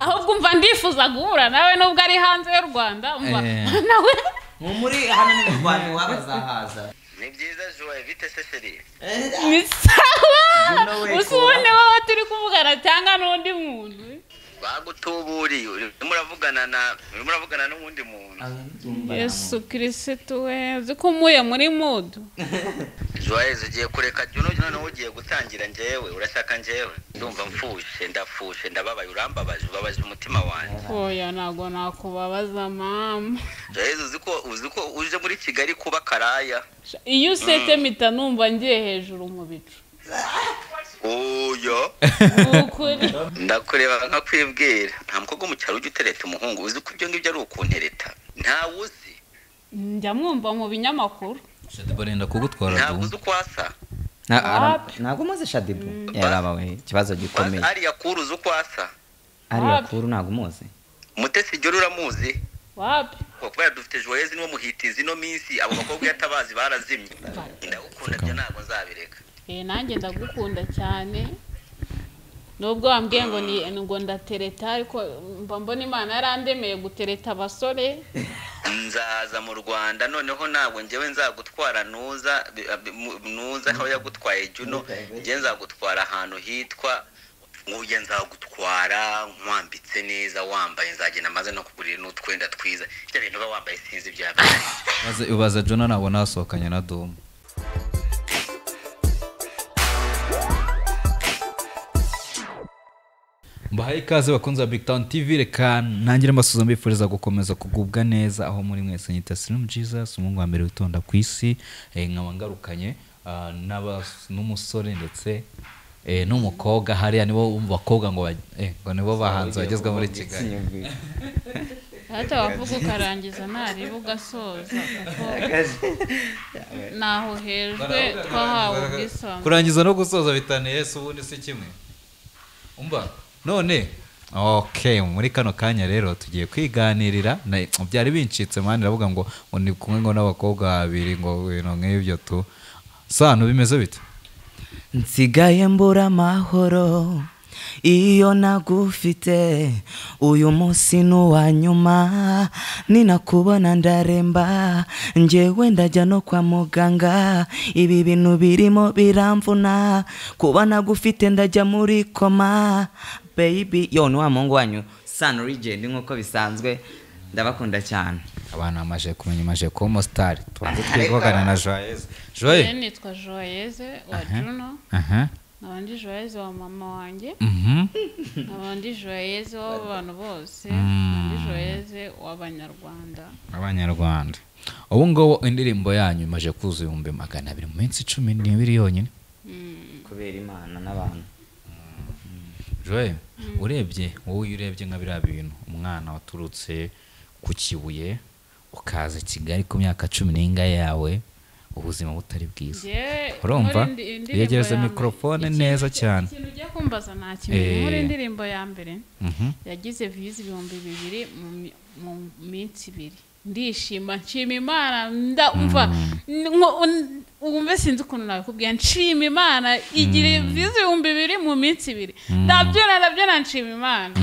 ahubwo umva ndifuza guhura nawe nubwo ari hanze y'u rwanda umva Eh. nawe mu muri hano ni mu rwanda iwabo azahaza ni byiza joye bite se sheri ni sawa You know it, gusa ubone Cora. wowe turi kuvugana cyangwa n'undi muntu bagutuburiye urimo uravugana na urimo uravugana n'uwundi muntu yesu kirisitu we uzi ko umuye muri mudu joyeuse ugiye kureka juno juno nawe ugiye gutangira njyewe urashaka njyewe ndumva mfushe ndafushe ndababaye urambabaje ubabaje umutima wanjye oya ntabwo nakubabaza mama joyeuse uzi ko uzi ko uje muri kigali kuba karaya iyo usetse mpita numva ngiye hejuru mu bicu oya ni ukuri ndakureba nkakwibwira nta mukobwa wo mu cyaro ujya utereta umuhungu uzi ko ibyo ngibyo ari ukuntereta ntawe uzi njya mwumva mu binyamakuru shadiba renda kugutwara ntabwo uzi du uko asa ntabwo umaze shadibu yarabawe ikibazo gikomeye ariya kuru uzi uko asa ariya kuru ntabwo umuzi mutesi igera uramuzi wapi kubera dufite joyezi niwo muhitizi ino minsi abo bakobwa iyo atabazi barazimye ndagukunda byo ntabwo nzabireka Eh, nanjye ndagukunda cyane nubwo wambwiye ngo ni ngo ndatereta ariko mba mbona imana yarandemeye gutereta abasore nzaza mu rwanda noneho ntabwo njyewe nzagutwara nuza bi- bi- mu- nuza aho yagutwaye juno njyewe nzagutwara ahantu hitwa nguye nzagutwara nkwambitse neza wambaye nzagenda maze no kugurira n'utwenda twiza ibyo bintu uba wambaye sinzi ibya mbere ubaza jona ntabwo nasohokanye na domu mbahaye ikaze bakunze ba big town tv reka ntangire mbasuza mbifuriza gukomeza kugubwa neza aho muri mwese nyita sirimu jesus umuhungu wa mbere witonda ku isi eh, nkaba ngarukanye ah, n'abas- n'umusore ndetse eh, n'umukobwa hariya nibo bakobwa ngo ba- eh, ngo nibo bahanzi bagezwa muri kigali hata wavuga ukarangiza ntariba ugasoza kuko ntaho hejwe twahawe ubwisanzure kurangiza no gusoza bitaniye yesu ubundi si kimwe umva none ok muri kano kanya rero tugiye kwiganirira na- byari bincitse mani ndavuga ngo ngo ni kumwe ngo n'abakobwa babiri ngo ibintu nk'ibyo tu sano bimeze bite nsigaye mbura amahoro iyo nagufite uyu munsi ni uwa nyuma ninakubona ndaremba njyewe ndajya no kwa muganga ibi bintu birimo biramvuna kuba nagufite ndajya muri koma baby yo ni wa muhungu wanyu sun regend nk'uko bisanzwe ndabakunda cyane abantu amaje kumenya amaje kuba umusitari tubanze twivugana na joyeze joye nitwa joyeze wa juno aha nkaba ndi joyeze wa mama wanjye mhm nkaba ndi joyeze w'abantu bose nkaba ndi joyeze w'abanyarwanda abanyarwanda ubu ngubu indirimbo yanyu imaje kuza ibihumbi magana abiri mu minsi cumi n'ibiri yonyine kubera imana n'abantu joye urebye wowe iyo urebye nka biriya bintu umwana waturutse ku kibuye ukaza i kigali ku myaka cumi n'ingahe yawe ubuzima butari bwiza Njyewe urumva muri indi- indirimbo yegereza ya mbere- mikorofone ikintu- neza cyane ikintu ujya kumbaza nta kimwe Eh. muri indirimbo ya mbere Mhm. yagize viyuzi ibihumbi bibiri mu mi- mu minsi ibiri ndishima nshima imana ndumva wumve sinzi ukuntu nabikubwira nshima imana igira viyuzi ibihumbi bibiri mu minsi ibiri ndabyona ndabyona nshima imana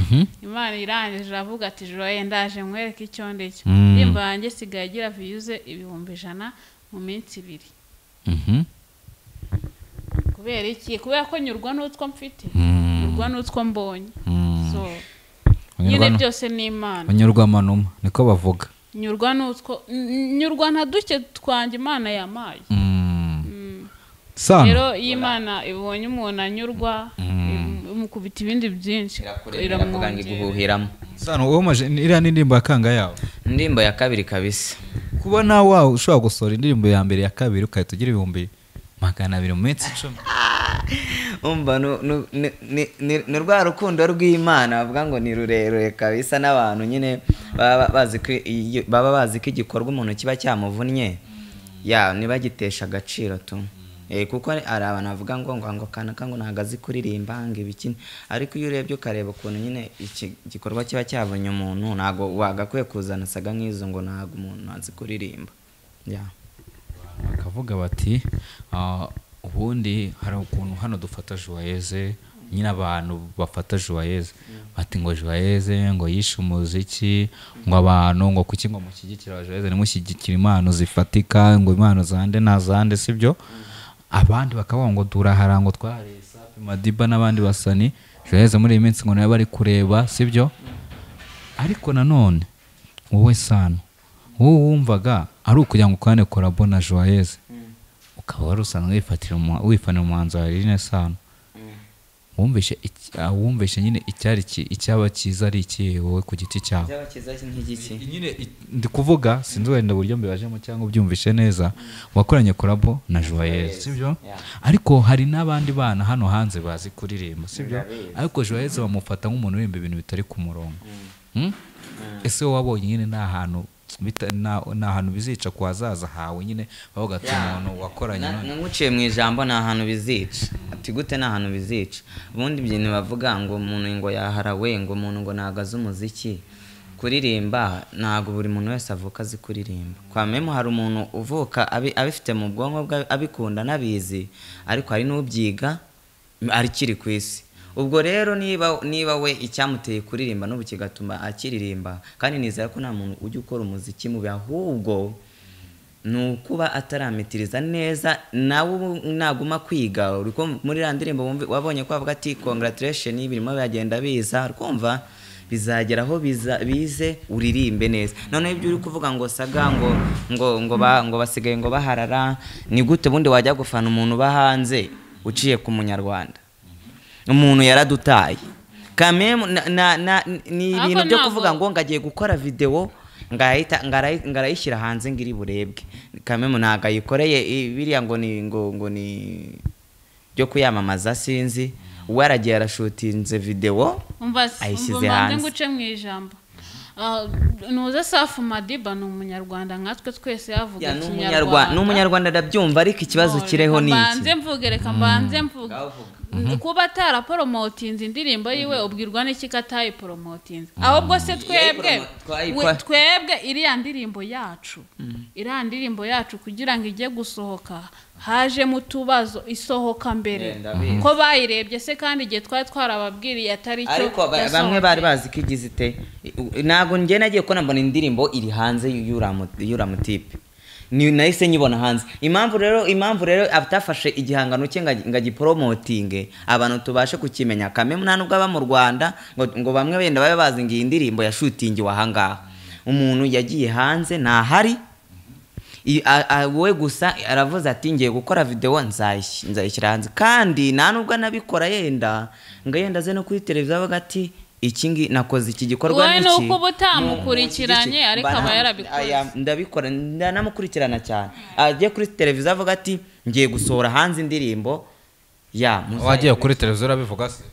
imana irangije iravuga ati joye ndaje nkwereke icyo ndicyo Mm. indirimbo yanjye isigaye igira viyuze ibihumbi ijana mu minsi ibiri Mhm. kubera iki kubera ko nyurwa n'utwo mfite Mm. nyurwa n'utwo mbonye Mm. so Unyurwa nyine nu- byose ni imana unyurwa amanuma niko bavuga nyurwa n'utwo n- nyurwa nka duke twanjye imana yamaye Mm. sano rero iyo imana ibonye umuntu anyurwa im- imukubita ibindi byinshi iravuga ngo iramwongera iguhuhiramo sano wowe umaje iriya ni indirimbo ya kanga yawe indirimbo ya kabiri kabisa kuba nawe wawe ushobora gusohora indirimbo ya mbere ya kabiri ugahita ugira ibihumbi magana abiri mu minsi icumi umva nu- nu- ni- ni- ni ni rwa rukundo rw'imana bavuga ngo ni rurerure kabisa n'abantu nyine baba ba- bazi ko iyo- baba bazi ko igikorwa umuntu kiba cyamuvunnye ya ntibagitesha agaciro tu Eh, kuko hari abantu bavuga ngo ngo ngo kanaka ngo ntabwo azi kuririmba ngo ibikini ariko iyo urebye ukareba ukuntu nyine iki gikorwa kiba cyavunye umuntu ntabwo wagakwiye kuzana saga nk'izo ngo ntabwo umuntu azi kuririmba ya bakavuga bati "Ah, ubundi hari ukuntu hano dufata joyeze nyine abantu bafata juwayeze bati ngo juwayeze ngo yishe umuziki ngo abantu ngo kuki ngo mushyigikira juwayeze ntimushyigikire impano zifatika ngo impano zande na zande sibyo abandi bakavuga ngo durahara ngo twahareye safi madiba n'abandi basani juwayeze muri iyi minsi ngo nawe bari kureba sibyo ariko nanone wowe sano wowe wumvaga ari ukugira ngo ukane korabo na joyeuse ukaba wari usanzwe wifatira umu- wifanira umuhanzi wa rine sano wumvishe iki- ah, wumvishe nyine icyari ki- icyaba cyiza ari ikihe wowe ku giti cyawe byaba cyiza nk'igiki nyine i- ndi kuvuga sinzi wenda uburyo mbibajemo cyangwa ubyumvishe neza wakoranye korabo na joyeuse sibyo Yeah. ariko hari n'abandi bana hano hanze bazi kuririmba sibyo Ndabizi. ariko joyeuse bamufata nk'umuntu uririmba ibintu bitari ku murongo Hmm? ese wowe wabonye nyine nta hantu bita- nta nta hantu bizica ku hazaza hawe nyine bavuga ati Yeah. umuntu wakoranye Na- none." naguciye mu ijambo nta hantu bizica ati gute nta hantu bizica ubundi ibintu bavuga ngo umuntu ngo yaharawe ngo umuntu ngo ntabwo azi umuziki kuririmba ntabwo buri muntu wese avuka azi kuririmba kwa memu hari umuntu uvuka abi- abifite mu bwonko bwe abikunda anabizi ariko hari n'ubyiga akiri ku isi ubwo rero niba niba we icyamuteye kuririmba n'ubu kigatuma akiririmba kandi nizera ko nta muntu ujya ukora umuziki mubi ahubwo ni ukuba ataramitiriza neza nawe ubu naguma kwiga uri kumva- muri iriya ndirimbo wumvi- wabonye ko bavuga ati congratulation birimo biragenda biza urumva bizagera aho biza- bize uririmbe neza noneho ibyo uri kuvuga ngo saga ngo ngo ngo, ba, ngo basigaye ngo baharara ni gute bundi wajya gufana umuntu uba hanze uciye ku munyarwanda umuntu yaradutaye kamemu na, na, na, ni Ariko ibintu byo ntabwo- kuvuga ngo ngo agiye gukora videwo ngahita- ngarayi- ngarayishyira hanze ngo iri burebwe kamemu ntabwo ayikoreye i- biriya ngo ni ngo ngo ni byo kuyamamaza sinzi we aragiye arashutinze videwo umva si- Ayishyize umva mbanze hanze. nguce mu ijambo Ah, ntuze safu madiba ni umunyarwanda nkatwe twese yavuga Ya, ni umunyarwa- ikinyarwanda ni umunyarwanda ndabyumva ariko ikibazo None, kiriho reka ni mbanze iki mvuge reka mbanze mvuge Ngavuga. N- kuba ataraporomotinze indirimbo yiwe ubwirwa n'iki ko atayiporomotinze ahubwo se twebwe Yayipromo- twayipa- we- twebwe iriya ndirimbo yacu iriya ndirimbo yacu kugira ngo ijye gusohoka hajemo utubazo isohoka mbere Yeah, ndabizi. ko bayirebye se kandi igihe twari twarababwiriye atari cyo ariko ba- bamwe yasohotse. bari bazi ko igize ite I- ntabwo njye nagiye ko nambona indirimbo iri hanze y'uramu- y'uramutipe Ni- nahise nyibona hanze impamvu rero impamvu rero atafashe igihangano cye ngo agi- ngo agiporomotinge abantu tubashe kukimenya kamwe nta nubwo aba mu rwanda ngo, ngo bamwe wenda babe bazi ngo iyi ndirimbo yashutingiwe ahangaha umuntu yagiye hanze ntahari I- a- a- wowe gusa aravuze ati ngiye gukora videwo nzayis- nzayishyira hanze kandi nta nubwo anabikora yenda ngo yenda aze no kuri televiziyo avuga ati iki ngi nakoze iki gikorwa Wowe n'iki ni uko uba utamukurikiranye, Mba ariko aba nta- yarabikoze. aya, ndabikora ndanamukurikirana cyane ajye kuri televiziyo avuga ati ngiye gusohora hanze indirimbo ya muzayi- wagiye kuri televiziyo urabivuga se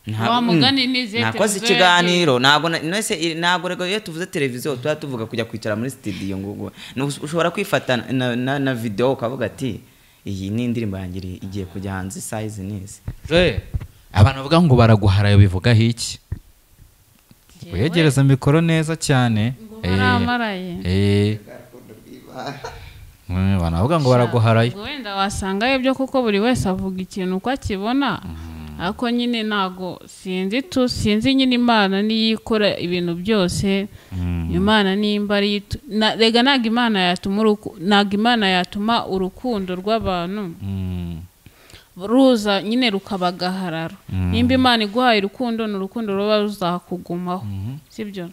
Nta- Wa mugani mm. ni izihe nakoze televiziyo ikiganiro ntabwo na- nese i- ntabwo rego iyo tuvuze televiziyo tuba tuvuga kujya kwicara muri studio ngo ngo- ni us- ushobora kwifata na, na, na video ukavuga ati iyi ni indirimbo yanjye iri- igiye kujya hanze size neza Je, abantu bavuga ngo baraguharaye bivugaho iki Njyewe wegereza mikoro neza cyane ngo Eh, baramaraye eh. Mm, abantu bavuga ngo baraguharaye Ubwo wenda wasangayo ibyo kuko buri wese avuga ikintu uko akibona ariko nyine ntago sinzi tu sinzi nyine imana niyo ikora ibintu byose imana nimba ari iyo itu- na- rega ntabwo imana yatuma uruku- ntabwo imana yatuma urukundo rw'abantu Mm, ruza nyine rukabagaharara nimba imana iguhaye urukundo ni urukundo ruba ruzakugumaho sibyo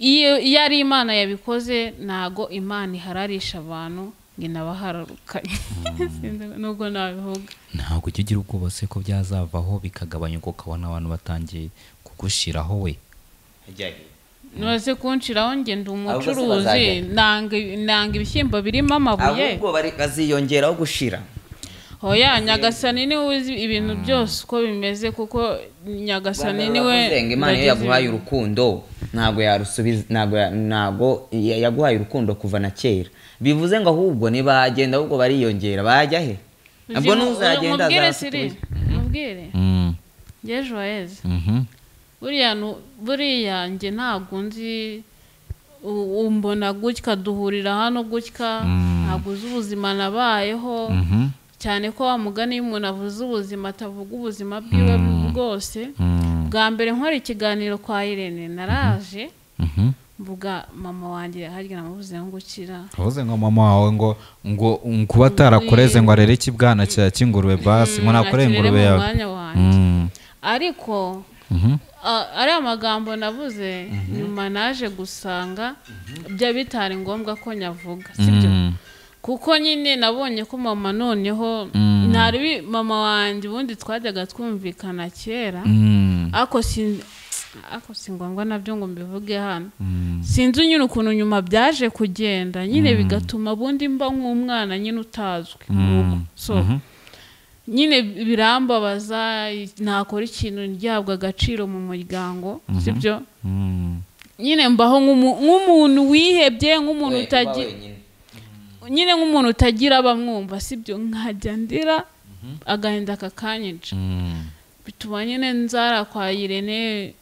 iyo iyo ari imana yabikoze ntago imana ihararisha abantu ngo inabahararukanye Sinzi nubwo nabivuga ntabwo ujya ugira ubwoba se ko byazavaho bikagabanyuka ukabona abantu batangiye kugushiraho we nose kunshiraho njye ndi Ahubwo se umucuruzi bazajya. nanga nanga ibishyimbo birimo amabuye ahubwo bari- baziyongeraho gushira hoya nyagasani niwe uzi ibintu byose uko bimeze kuko nyagasani niwe Bavuzenga imana iyo ndagize yaguhaye ibintu. urukundo ntabwo yarusubiza ntabwo ya- ntabwo ya- yaguhaye urukundo kuva na kera bivuze ngo ahubwo ntibagenda ahubwo bariyongera bajya he nabwo Uzi- n'uzagenda umubwire siri azasukuza mubwire Mm, ngeje joyeze mhm. buriya nu- buriya nge ntabwo nzi u- umbona gutya duhurira hano gutya ntabwo uzi ubuzima nabayeho Mhm. cyane ko wa mugani iyo umuntu avuze ubuzima atavuga ubuzima bwiwe bwo rwose Mm. bwa mbere nkora ikiganiro kwa irene naraje Mhm. mvuga mama wanjye harya namubuze ngo gukira uvuze ngo mama wawe ngo ngo kuba atarakoreze ngo arere ikibwana cya cy'ingurube basi ngo nakoreye ingurube yawe yawe mwanya wanjye Mm. ariko Mhm. a- ari amagambo nabuze nyuma naje gusanga bya bitari ngombwa ko nyavuga sibyo Mm. kuko nyine nabonye ko mama noneho Mm. ntari bi- mama wanjye ubundi twajyaga twumvikana kera Mm. ariko sin- ariko si ngombwa nabyo ngo mbivuge hano Mm. sinzi nyine ukuntu nyuma byaje kugenda nyine bigatuma ubundi mba nk'umwana nyine utazwi mu rugo Mm. so Mhm. nyine birambabaza i- nakora ikintu ryabwa agaciro mu muryango sibyo Mm. nyine mbaho nk'umu- nk'umuntu wihebye nk'umuntu We- uba utagira wenyine. nyine nk'umuntu utagira abamwumva sibyo nkajya ndira agahinda kakanyica Mm. bituma nyine nzara kwa irene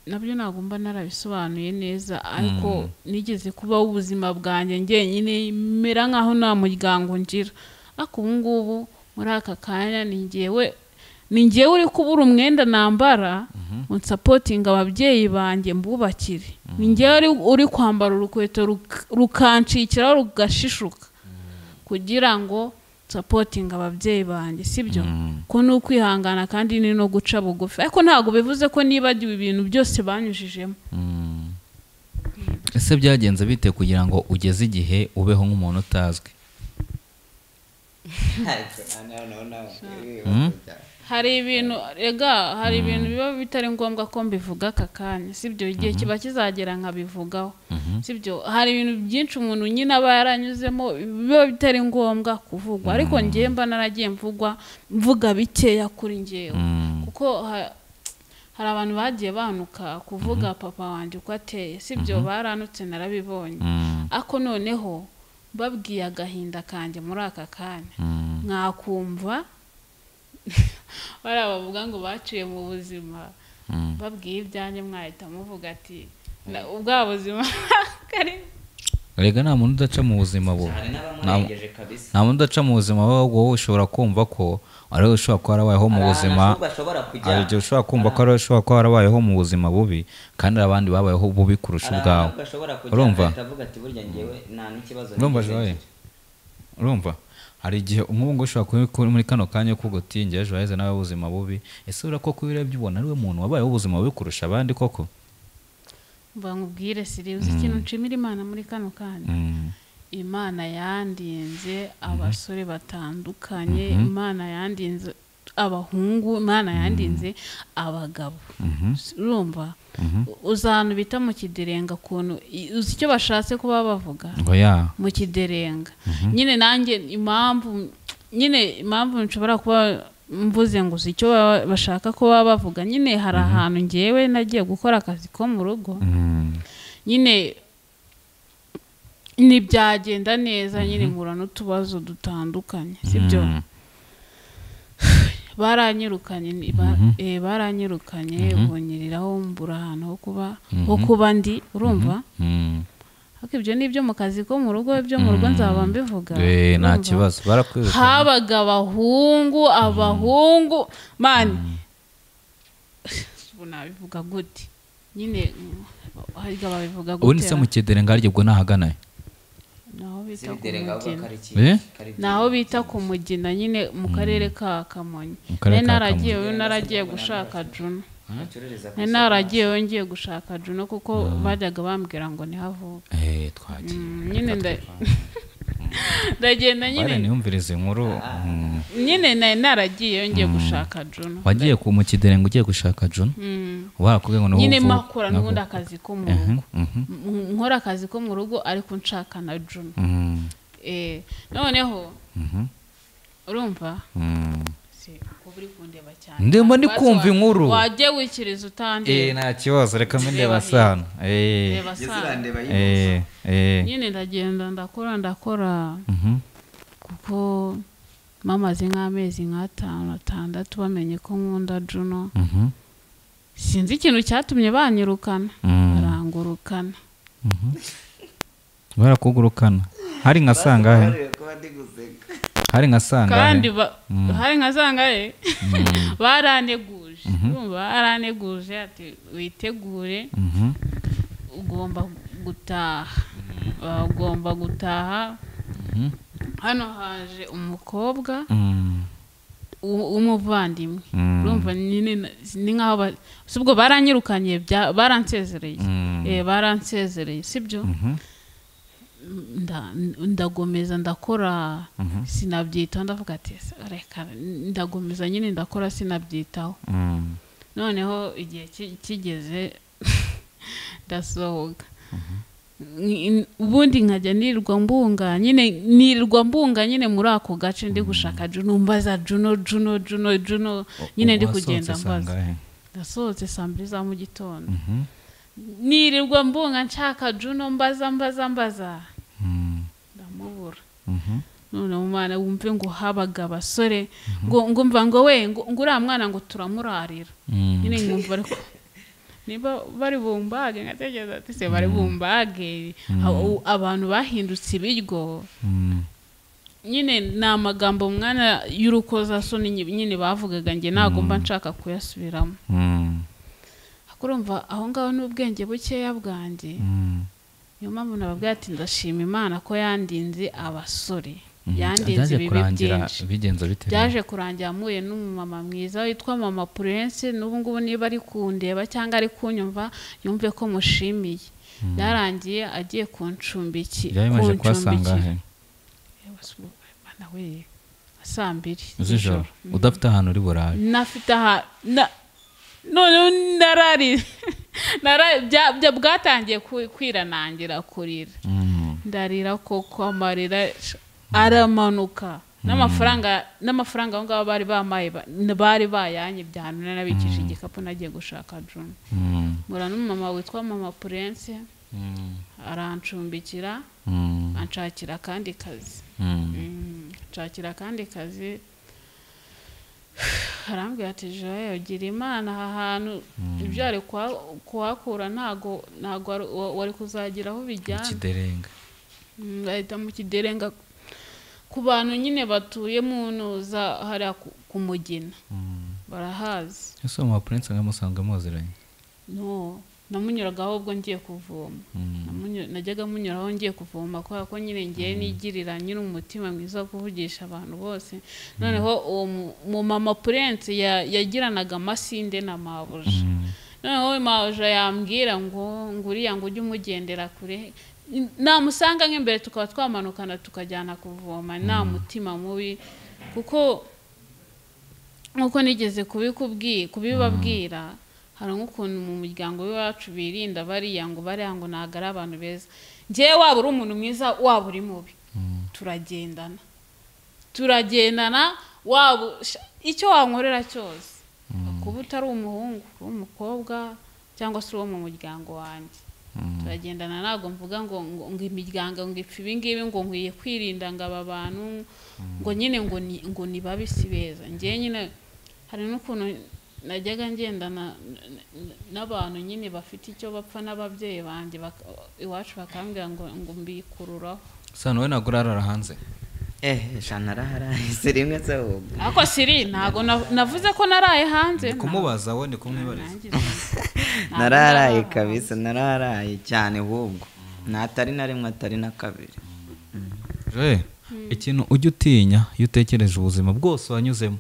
nabyo ntabwo mba narabisobanuye neza ariko nigeze kubaho ubuzima bwanjye ngenyine mera nkaho nta muryango ngira ariko ubu ngubu muri aka kanya ni ngewe ni ngewe uri kubura umwenda nambara unsapotinga ababyeyi banjye mbubakire ni ngewe uri- uri kwambara urukweto ruk- rukancikiraho rugashishuka kugira ngo sapotinga ababyeyi banjye sibyo ko ni ukwihangana kandi ni no guca bugufi ariko ntabwo bivuze ko nibagiwe ibintu byose banyujijemo Mm. ese byagenze bite kugira ngo ugeze igihe ubeho nk'umuntu utazwi hari ibintu rega hari ibintu biba bitari ngombwa ko mbivuga aka kanya sibyo igihe kiba kizagera nkabivugaho sibyo hari ibintu byinshi umuntu nyine aba yaranyuzemo biba bitari ngombwa kuvugwa ariko ngewe mba naragiye mvugwa mvuga bikeya kuri ngewe Mm. kuko ha- hari abantu bagiye banuka kuvuga papa wanjye uko ateye sibyo baranutse narabibonye Mm. ariko noneho babwiye agahinda kanjye muri aka kanya Mm. mwakumva bariya bavuga ngo baciye mu buzima Mm. babwiye ibyanjye mwahita muvuga ati "Na- ubwa buzima kari erega nta muntu udaca mu buzima bubi hari Nta- n'abamurengeje kabisa nta muntu udaca mu buzima bubi ahubwo wowe ushobora kumva ko ari wowe ushobora kuba warabayeho mu Hari ahantu buzima ahubwo ashobora kujya hari igihe ushobora kumva ko ari wowe ushobora kuba warabayeho mu buzima bubi kandi hari abandi babayeho bubi kurusha hari ahantu ubwawe ahubwo ashobora kujya urumva agahita avuga ati burya ngewe nta n'ikibazo urumva nigeze joye ngira." urumva hari igihe umuhungu ushobora kuba uri muri kano kanya kuko utingiye ejo haheze nawe ubuzima bubi ese urabona ko iyo urebye ubona ariwe muntu wabayeho ubuzima bubi kurusha abandi koko mbangubwire siri uzi ikintu nshimira imana muri kano kanya Mm. imana yandinze abasore batandukanye imana yandinze abahungu imana yandinze abagabo Mhm. urumva uzi ahantu bita mu kiderenga ukuntu i- uzi icyo bashatse kuba bavuga ngo ya mu kiderenga nyine nanjye impamvu nyine impamvu nshobora kuba mvuze ngo uzi icyo baba- bashaka kuba bavuga nyine hari ahantu ngewe nagiye gukora akazi ko mu rugo Mm. nyine ntibyagenda neza nyine nkura n'utubazo dutandukanye sibyo Mm. baranyirukanye ni- ba- eh, baranyirukanye bunyiriraho mbura ahantu ho kuba ho kuba ndi urumva Mm. ariko ibyo ni ibyo mu kazi ko mu rugo ibyo mu rugo nzaba mbivuga Eh, nta urumva? kibazo barakwirukanye habaga abahungu abahungu mani ubu nabivuga gute nyine harya babivuga gute ubundi se mu kidere ngaho ubwo ntahaganaye naho bita ku Zibitereka ahubwo mugina kari iki- Eh? kari naho bita ku mugina nyine mu karere ka kamonyi Mu karere nari ka naragiye naragiye gushaka juno bacururiza ku nari naragiye ngiye gushaka juno kuko bajyaga bambwira ngo ntihavuke Eh, twagiye Mm, nyine nda- ndagenda bare nyine niyumvirize inkuru Mm. nyine nari naragiye ngiye gushaka juno wagiye ku mu kidere ngo ugiye gushaka juna Mm. barakubwiye ngo niho nyine uvuka. makora n'ubundi akazi ko mu Mhm, rugo mhm, M- nkora akazi ko mu rugo ariko nshaka na juno mhm, Eh, noneho mhm, urumva mhm. si kuba uri kundeba cyane ndimo ndi kumva inkuru wajye wikiriza Eh, utandeba nta kibazo reka Reba mbindeba hirya. sano Eh, reba Jya saa zirandeba yibuka. eh, eh, nyine ndagenda ndakora ndakora mhm, kuko mamaze nk'amezi nk'atanu atandatu bamenye ko nkunda juno mhm, sinzi ikintu cyatumye banyirukana Mm. barangurukana mhm. barakugurukana hari nka sangahe Basobanuriwe kuba ndi guseka. hari nka sangahe kandi ba- hari nka zangaye baraneguje aranteguje urumva aranteguje ati witegure Mhm. ugomba gutaha Baba ugomba gutaha Mhm. hano haje umukobwa Mm. w'u- w'umuvandimwe Mm. urumva nyine na- ni nk'aho ba- si ubwo baranyirukanye bya- baransezereye Mm. Eh, baransezereye sibyo Mhm. nda- ndagomeza ndakora Mhm. sinabyitaho ndavuga ati "Ese reka ndagomeza nyine ndakora sinabyitaho Mm. noneho igihe ki- kigeze ndasohoka Ni- ubundi nkajya nirirwa mbunga nyine nirirwa mbunga nyine muri ako gace ndi gushaka juno mbaza juno juno juno juno nyine ndi Wasohotse kugenda mbaza sangahe? ndasohotse saa mbiri za mu gitondo Mhm. nirirwa mbunga nshaka juno mbaza mbaza mbaza Mm. ndamubura Mhm. none umwana wumve ngo habaga abasore ngo ngo mva ngo we ngo ngo uriya mwana ngo turamurarira Mm. nyine nkumva ariko niba bari bumbage nkatekereza ati se bari bumbage Abo- abantu bahindutse ibiryo Mm. nyine ni amagambo umwana y'urukozasoni nyine- nyine bavugaga njye ntabwo mba nshaka kuyasubiramo Mm. ariko urumva aho ngaho ni ubwenge bukeya bwanjye Mm. niyo mpamvu nababwira ati ndashima imana ko yandinze abasore Mhm. yandinze Byaje ibibi kurangira byinshi bigenze bite rero? byaje kurangira mpuye n'umumama mwiza witwa mama purense n'ubu ngubu niba ari kundeba cyangwa ari kunyumva yumve ko mushimiye byarangiye agiye kuncumbiki byari bimaze kuba sangahe? Yewe, si ubwo, Mana we, saa mbiri z'ijoro udafite ahantu uri burabe nafite aha na- noneho narari narari- bya- bya- bwatangiye ku- kwira nangira kurira Mm. ndarira koko amarira aramanuka n'amafaranga n'amafaranga aho ngaho bari bamaye ba- bari bayanye byanura nabikije igikapu nagiye gushaka juna Mm. mbura n'umumama witwa mama purense Mm. arancumbikira Mm. anshakira akandi kazi Mm. Mm, nshakira akandi kazi arambwira ati joye ugira imana aha hantu ibyo wari kuha- kuhakura ntago ntago wari- wari kuzagira aho bijyana ikiderenga Mm, bahita mu kiderenga ku bantu nyine batuye mu ntuza hariya ku- ku mugina Mm. barahazi ese uwo mupurense nkamusanga muziranye no namunyuragaho ubwo ngiye kuvoma Mm. Namunyu- najyaga munyuraho ngiye kuvoma kubera ko nyine ngiye nigirira nyiri umutima mwiza wo kuvugisha abantu bose noneho uwo mu- mu mama purense ya- yagiranaga amasinde na mabuja Mm. noneho mabuja yambwira ngo ngo uriya ngo ujye umugendera kure namusanga nk'imbere tukaba twamanukana tukajyana kuvoma nta mutima mubi kuko nk'uko nigeze kubikubwi- kubibabwira hari nk'ukuntu mu muryango w'iwacu birinda bariya ngo bariya ngo ntabwo ari abantu beza ngewe waba uri umuntu mwiza waba uri mubi Mm. turagendana turagendana waba sha- icyo wankorera cyose kuba utari umuhungu uri umukobwa cyangwa se uwo mu muryango wanjye Mm. turagendana ntabwo mvuga ngo ngo ngo imiryango ngo ipfa ibingibi ngo nkwiye kwirinda ngo aba bantu ngo nyine ngo ni ngo ni babi si beza ngewe nyine hari n'ukuntu najyaga ngendana n- n- n'abantu nyine bafite icyo bapfa n'ababyeyi banjye baka- iwacu bakambwira ngo ngo mbikururaho sano wowe ntabwo urarara hanze ehe shana arahara si rimwe se ahubwo ariko siri ntabwo na- navuze ko naraye hanze kumubaza wowe ni kumwibariza Nanjye sinzi. Ntabwo nararaye naraye kabisa nararaye cyane ahubwo natari na rimwe atari na kabiri Je, ikintu ujya utinya iyo utekereje ubuzima bwose wanyuzemo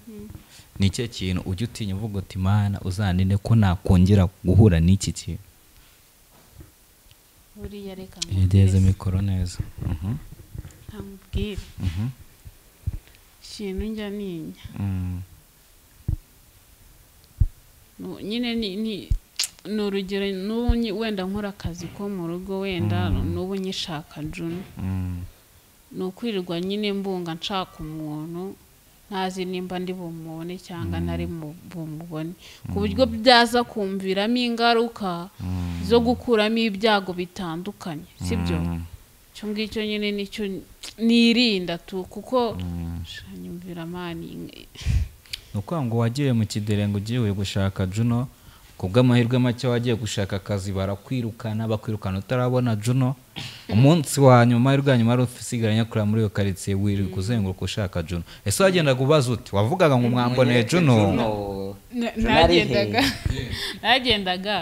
ni ikihe kintu ujya utinya uvuga uti mana uzaninde ko nakongera guhura n'iki kintu buriya reka yegeze nkubwire mikoro neza Mhm, nkubwire mhm, ikintu njya ninya mm, Nu- nyine ni ni- ni urugero n'ubu nyi- wenda nkora akazi ko mu rugo wenda n'ubu nyishaka juna mm, ni ukwirirwa nyine mbunga nshaka umuntu ntazi nimba ndi bumubone cyangwa ntari mu- bumubone ku buryo byaza kumviramo ingaruka mm, zo gukuramo ibyago bitandukanye sibyo mm, icyo ngicyo nyine nicyo nirinda tu kuko mm. nyumvira mani ni ukuvuga ngo wagiye mu kiderenga ugiye gushaka juno ku bw'amahirwe make wagiye gushaka akazi barakwirukana bakwirukana utarabona juno umunsi wa nyuma rwa nyuma wari usigaranye kurira muri iyo karitsiye wirirwa uzenguruka ushaka juno ese wagendaga ubaza uti wavugaga ngo mwamboneye juno Na- Juno ari he? nagendaga nagendaga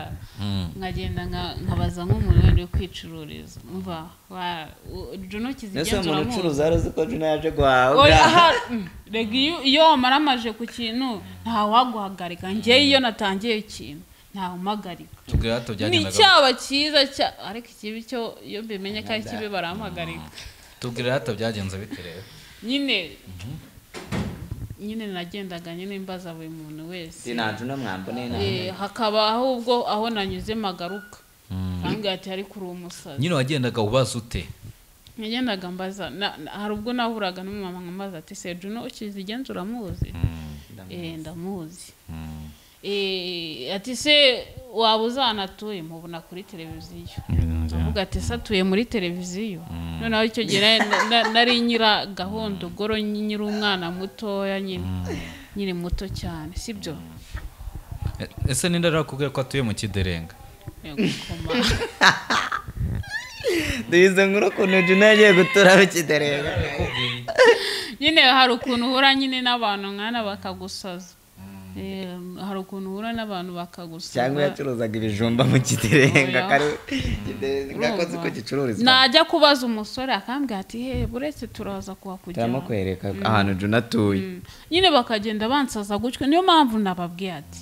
nkagenda nka- nkabaza nk'umuntu wenda uri kwicururiza umva wa- u- juno ese uwo kizigenzura muntu muzi. ucuruza wari uzi ko juna yaje Oya, guhaha aha, mm, rega iyo- iyo wamaramaje ku kintu ntawaguhagarika njyewe iyo natangiye ikintu ntawumpagarika tubwira hato ni byagendaga icyaba cyiza cya ariko ikibi cyo iyo mbimenye ko ari kibi barampagarika tubwira hato byagenze bite rero nyine nyine nagendaga nyine mbaza buri muntu wese si nta juna mwamboneye nta Eh, hakaba ahubwo aho nanyuze magaruka kandi ati ariko uri umusazi nyine wagendaga ubaza ute nagendaga mbaza na- na- hari ubwo nahuraga n'umumama nkambaza ati se juno ukizi igenzura muzi Eh, ndamuzi Eh, ati se waba uzanatuye mubona kuri televiziyo avuga ati se atuye muri televiziyo noneho icyo gihe na- na- na- nari nyira gahunda ugoro nyiri umwana mutoya nyine nyiri muto cyane sibyo E- ese ninde arakubwira ko atuye mu kiderenga Yego, koma. duhize nkuru ukuntu juna yagiye gutura bikidereba nyine hari ukuntu uhura nyine n'abantu nkana bakagusaza Eh, hari ukuntu uhura n'abantu bakagusaza cyangwa yacuruzaga ibijumba mu kiderenga Oya. kari kiderenga akoze uko gicururizwa najya kubaza umusore akambwira ati he buretse turaza turimo kuhakujyana kwereka ahantu juna atuye nyine bakagenda bansaza gutyo niyo mpamvu nababwiye ati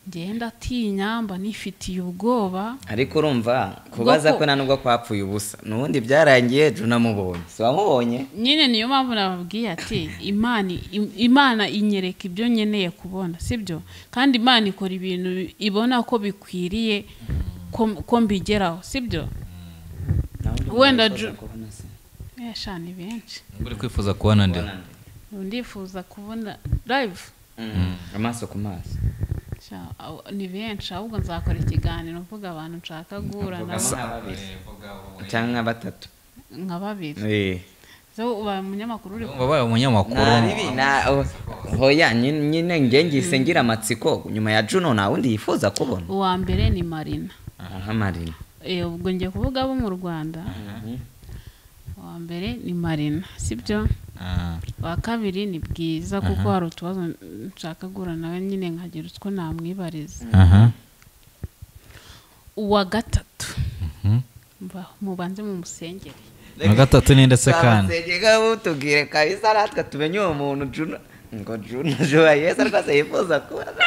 ngenda atinya mba nifitiye ubwoba ariko urumva kubaza Bwoko- ko nta nubwo kwapfuye ubusa n'ubundi byarangiye juna amubonye si wamubonye nyine niyo mpamvu nababwiye ati imana im- imana inyereka ibyo nkeneye kubona sibyo kandi imana ikora ibintu ibona ko bikwiriye ko- ko mbigeraho sibyo Wenda Ju- eshana ni benshi Ngo uri kwifuza kubona ndera Ubu ndifuza kubona live Mm, amaso ku maso Sha- aw- ni benshi ahubwo nzakora ikiganiro mvuga abantu nshaka guhura nabo Nka babiri. cyangwa nka batatu nka babiri Eh. so ubaye umunyamakuru uri ku- wabaye umunyamakuru Nta bibi, nta- oh, hoya nyi- nyine ngengise ngira amatsiko nyuma ya juno nta wundi yifuza kubona uwa mbere ni marina aha marina Eh, ubwo ngiye kuvuga abo mu rwanda uwa mbere ni marina sibyo Ah. uwa kabiri ni bwiza kuko hari utubazo nshaka guhura nawe nyine nkagira utwo namwibariza Aha. uwa gatatu Mhm. mba- mubanze mu musengere na gatatu ni ndetse kandi Twamusengera mutubwire kabisa natwe tumenye uwo muntu juno ngo juno juwa yesu rwose yifuza kubona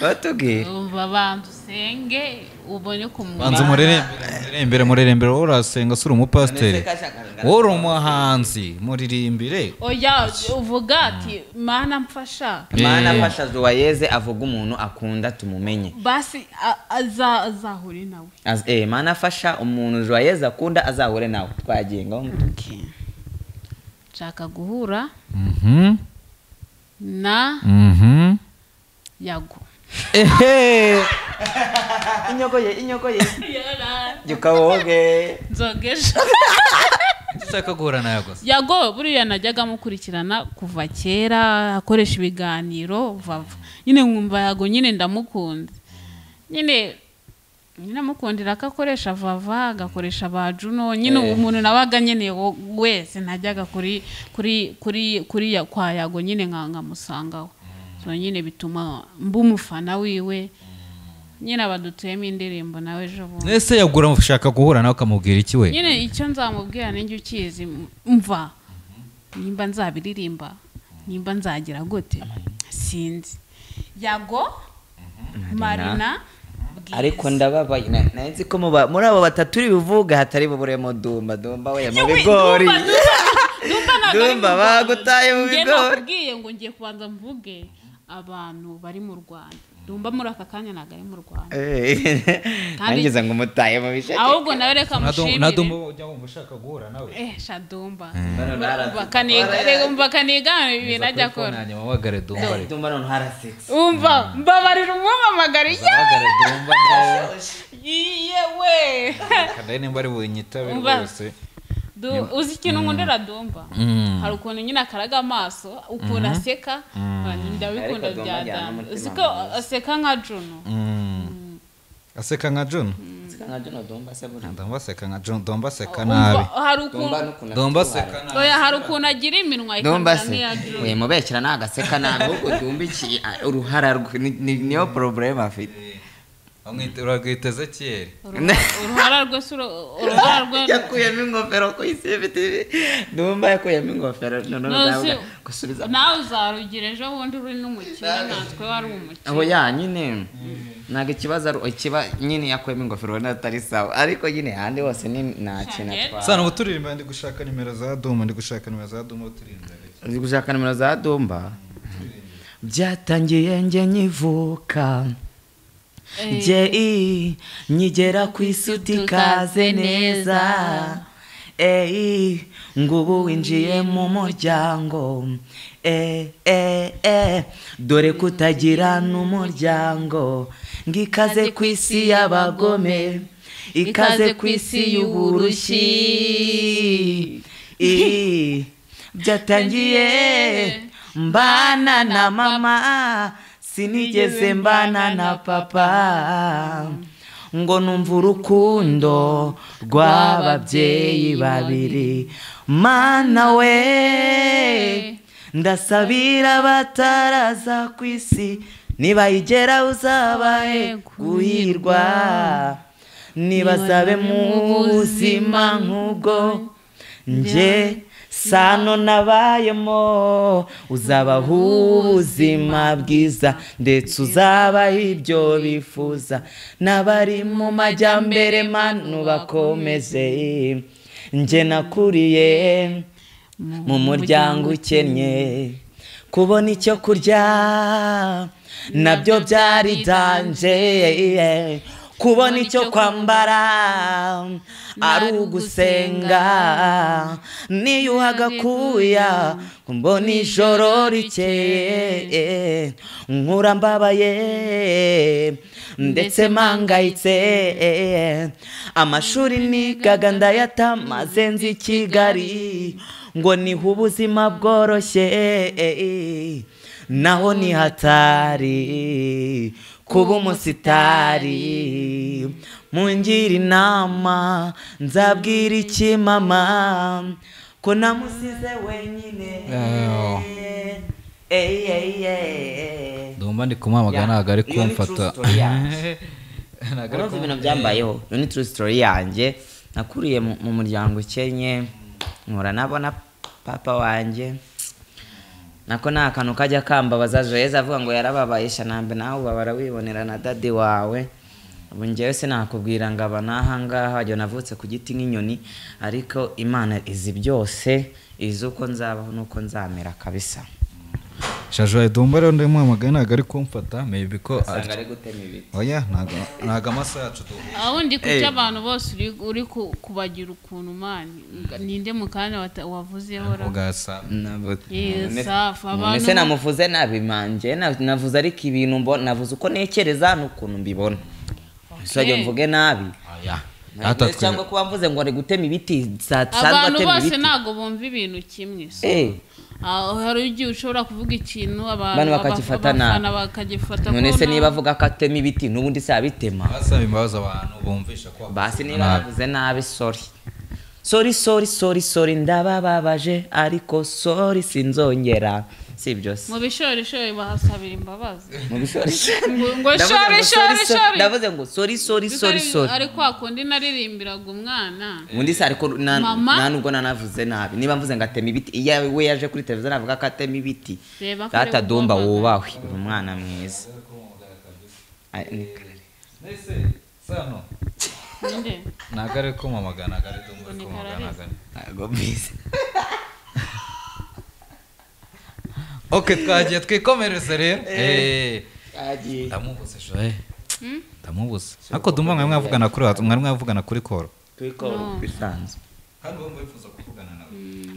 batubwire umva banza usenge ubone kumwumva banza muririmbire muririmbire wowe urasenga sura umupasiteri wowe uri umuhanzi muririmbire oya uvuga ati mana mfasha mana Eh. afasha juwa yeze avuga umuntu akunda tumumenye basi a- aza- azahure nawe Az- eh, mana afasha umuntu juwa yeze akunda azahure nawe twagiye ngaho mutu- nshaka guhura Mhm, na mhm. yago ehe inyogoye inyogoye gikaboge nzogesha ushaka guhura nawe gusa yago buriya najyaga amukurikirana kuva kera akoresha ibiganiro vava nyine nkumva yago nyine ndamukunda nyine nyine amukundira ko akoresha vava agakoresha ba juno nyine uwo muntu nabaga nkeneye wo- wese najyaga kuri kuri kuri kuri ya- kwa yago nyine nka- nkamusangaho so nyine bituma mba umufana wiwe nyine abadutuyemo indirimbo nawe ejo bundi ese yagura ushaka guhura nawe ukamubwira iki we nyine icyo nzamubwira ninjye ukizi m- mva nimba nzabiririmba nimba nzagira gute sinzi yago marina Bwiza. ariko ndababaye na- nari nzi ko muba- muri abo batatu uri buvuga hatari buburemo dumba dumba we mu bigori Dumba, Dumba, Dumba ntabwo ari mu Dumba, Rwanda. bagutaye mu Njye bigori. nakubwiye ngo ngiye kubanza mvuge abantu bari mu rwanda dumba muri aka kanya ntabwo ari mu rwanda nangize ngo umutaye mu bisheke ahubwo nawe reka mushimire ujya wumva ushaka guhura nawe eh shadumba Bano narazi- umva kaniga ibintu ajya akora hanyuma wagare dumba reka Dumba none harasetsa umva mbabarira umwamamagara wagare dumba nawe iye we kandi nimba ari bunyitabe Umva. rwose Du- uzi ikintu nkundira dumba Mm. hari ukuntu nyine akaraga amaso ukuntu aseka ndabikunda Ariko Dumba bya ajyana dana n'umutima uzi ko aseka nka juno Mm. aseka nka john baseka nka John Domba se buriya ndombaseka nka John dombaseka Umva, nabi hari Domba ukuntu n'ukuntu dombaseka nabi oya hari ukuntu agira iminwa Domba ikamera se nk'iya John. we mubekera ntabwo aseka nabi ahubwo dumbikiye uruhara rwe ni- ni- niyo porobulemu afite Amwite- urarwita ezekiyeli Uruha- uruhara rwe si uru- uruhara rwe yakuyemo ingofero ku isi ifite ibi dumba yakuyemo ingofero noneho Ntuzi- nawe gusubiza nawe uzarugira ejo bundi uri n'umukire natwe wari aho umukire ya nyine ntabwo ikibazo ari ikiba nyine yakuyemo ingofero ubona atari sawa ariko nyine ahandi hose ni nta kintu Shanel. atwara sana ubu turirimba ndi gushaka nimero za duma ndi gushaka nimero za duma turirimba uzi gushaka nimero za domba byatangiye njye nkivuka Eh, njye i nyigera ku isi utikaze neza eyi ngubu winjiye mu muryango e e e dore kutagira n'umuryango ngo ikaze ku isi y'abagome ikaze ku isi y'uburushyi i byatangiye mbana na mama sinigeze mbana na papa ngo numva urukundo rw'ababyeyi babiri mana we ndasabira bataraza ku isi nibayigera uzabahe guhirwa nibazabe mu buzima nk'ubwo njye sano nabayemo uzabaha ubuzima bwiza ndetse uzabaha ibyo bifuza n'abari mu majyambere manu bakomeze njye nakuriye mu muryango ukennye kubona icyo kurya nabyo byari danje kubona icyo kwambara ari ugusenga niyuha agakuya mbona ijoro rikeye nkura mbabaye ndetse mpangayitse amashuri nigaga ndayatamaze nzi i kigali ngo nihe ubuzima bworoshye naho ni hatari kuba umusitari mungira inama nzabwira iki mama ko namusize wenyine Ew. Ey, ey, ey. ndumva ndi kumuhamagara ntabwo ari Iyo ni true kumfata story yacu. ntabwo ari urumva ibintu kumfata byambayeho iyo ni true story yanjye nakuriye mu mu muryango ukennye nkura nabona papa wanjye nako ni akantu kajya kambabaza joyeze avuga ngo yarababaye shanambe nawe ubabara wibonera na dadi wawe ubu njyewe sinakubwira ngo aba n'aha ngaha wagira ngo navutse ku giti nk'inyoni ariko imana izi byose izi uko nzabaho n'uko nzamera kabisa shajuwaye dumba rero ndi kumuhamagara ntabwo ari kumfata maybe ko usanga ari gutema ibiti oya ntabwo ntabwo amasaha yacu duhura aho ndi ku abantu bose uri- uri ku- kubagira ukuntu mani ninde mu kanya wata- wavuzeho ra ugasa Yes, None- safi, none abantu- se namuvuze nabi manjye na- navuze ariko ibintu mbo- navuze uko nekereza n'ukuntu mbibona nsajya mvuge nabi Hata twe- cyangwa kuba mvuze ngo ari gutema ibiti sa- sanzwe abantu atema bose ibiti ntabwo bumva ibintu kimwe so. Eh, Aho hari igihe ushobora kuvuga ikintu abantu Abantu baba- bakagifata nabi. abafana bakagifata none ko se niba nabi. avuga ko atema ibiti n'ubundi se abitema basaba imbabazi abantu bumvisha ko bakoze basi niba nabi. yavuze nabi sori sori sori sori sori ndabababaje ariko sori sinzongera si ibyo se mu bishorishori bahasabira imbabazi Mu bishorishori. ngo ngo Ndavuze shori ngo shori sorry, sorry. shori ndavuze ngo sori sori sori sori ari kwa kundi naririmbiraga umwana undi se ariko na- Mama. nta nubwo nanavuze nabi niba mvuze ngo ateme ibiti iyo we yaje kuri televiziyo navuga ko atema ibiti Reba ko data ari dumba ubwoko wubahwe uri umwana mwiza Ay, ni kare. Mbese, sano nde ntabwo ari kumamagana ntabwo ari dumba ari kumamagana ntabwo ari Ntago mbizi. ok twagiye twikomereze rero Eh, ndamubuze joye Hmm? ndamubuze ariko dumba mwari mwavugana kuri whatsapp, mwari mwavugana kuri koro Bisanzwe. nawe